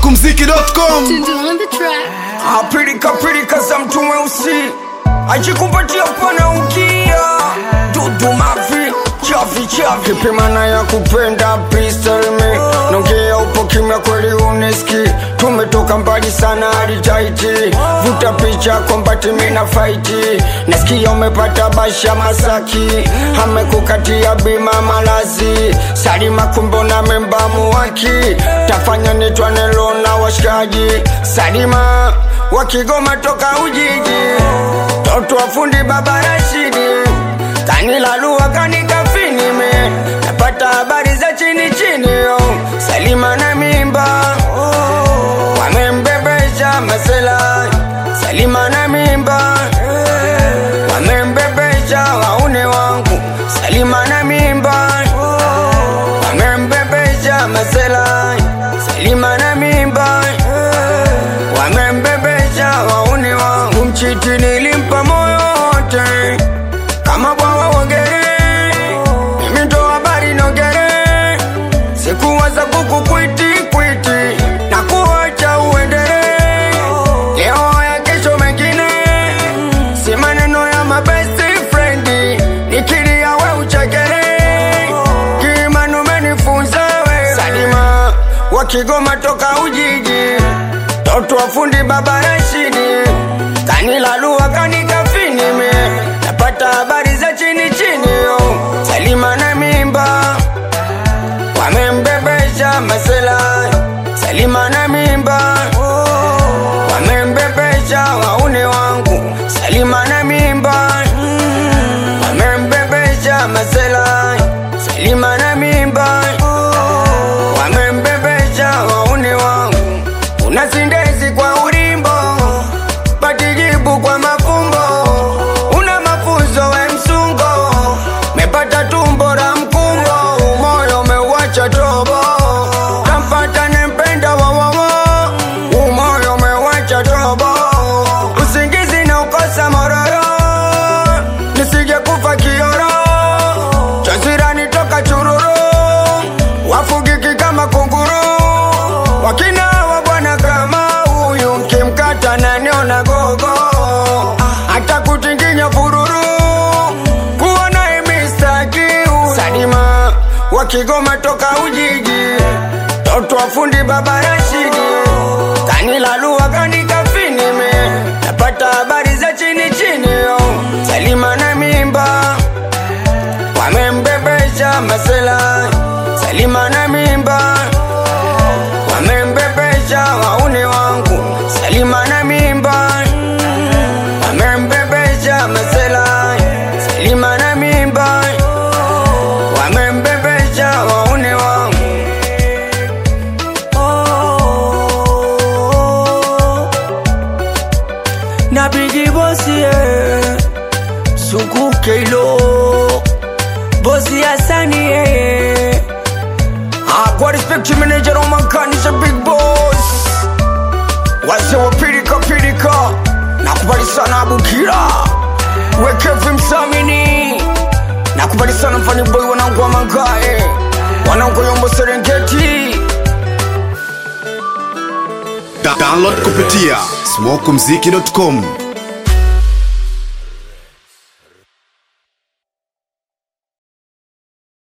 smokumziki.com Tundu on the track. apilika pilika za mtu mweusi ajikupatia pana ukia dudu mavi chavi chavi kipimana ya kupenda pristelme nongea upo kimya kweli uneski tumetoka mbali sana hadi taiti vuta picha kombati mina faiti nasikia umepata basha masaki amekukatia bima malazi salima kumbona membamu waki tafanya nitwanelo na washikaji salima wakigoma toka ujiji toto wafundi baba Rashidi kanilalua kanikafinime napata habari za chini chini yo Salima na mimba oh, wamembebesha masela Salima na mimba eh, wamembebesha waune wangu Salima na mimba oh, wamembebesha masela Salima na mimba eh, wamembebesha wauni wangu mchiti nilimpa moyo wote kama bwawa wogere mimi ndo habari nogere sikuwaza kuku kwiti kwiti na kuacha uendere leo ya kesho mengine si maneno ya mabesti frendi nikilia we uchekere kimanu menifunza we salima wakigoma toka ujiji toto wafundi baba Rashidi kanilalua kanikafinime napata habari za chini chini yo Salima na mimba wamembebesha masela Salima na mimba wamembebesha waune wangu Salima na mimba wamembebesha masela Salima na mimba wamembebesha waune wangu una sindezi kwa ulimbo patijibu kwa mafumbo una mafunzo we msungo mepata tumbo la mkungo umoyo umeuacha tobo kampata nempenda wawawo umoyo umeuacha tobo usingizi na ukosa mororo nisije kufa kioro chazirani toka chururu wafugiki kama kunguru wakina wa bwana kama huyu mkimkata naniona gogo hata kutinginya fururu kuona imistakiu sadima wakigoma toka ujiji toto wafundi baba Rashidi kanilalua kanikafinime napata habari za chini chini yo Salima na mimba wamembebesha masela Salima na mimba wamembebesha waune wangu Salima na mimba wamembebesha masela Salima na mimba wamembebesha waune wangu oh, na bigi bosi eh, suku keilo bosi asani eh, Ah, kwa respect to manager on my kanisha big boss wase wa pirika pirika nakubali sana abukira wekevi msamini nakubali sana mfani boy wanangu wa mangae wanangu yombo serengeti Da- download kupitia smokumziki.com